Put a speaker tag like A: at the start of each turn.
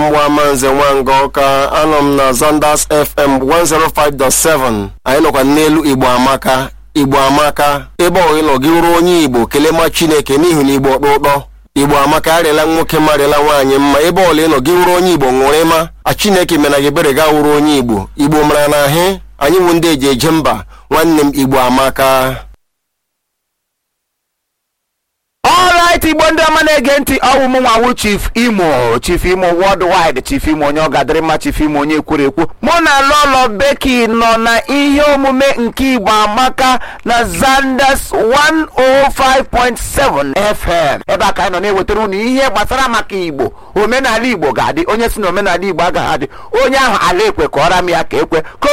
A: mgbamanze nwanga ọka anọ m na zanders fm 105.7 anyị nọkwa n'elu igbo amaka igbo amaka ebe ọ ịnọ gị wụrụ onye igbo kelee ma chineke n'ihi na igbo ọkpọ ụtọ igbo amaka arịala nwoke marịala nwaanyị mma ebe ọla ịnọ gị wụrụ onye igbo ṅụrụ ịma a chineke mena gị ebere ga wụrụ onye igbo igbo mara na ahị anyị nwe ndị eji eje mba nwanne m igbo amaka
B: ọrait igbo ndị ọma na-ege ntị ọwụ m nwawu chief imo chief imo worldwide chief imo onye ọ gadịrị mma chief imo onye kwuru ekwu mụ na lolo beki nọ na ihe omume nke igbo amaka na zanders 105.7 fm ebe a ka anyị nọ na-ewetara unu ihe gbasara maka igbo omenala igbo ga-adị onye si na omenala igbo agaghị adị onye ahụ ala ekwe ka ọra m ya ka ekwe ka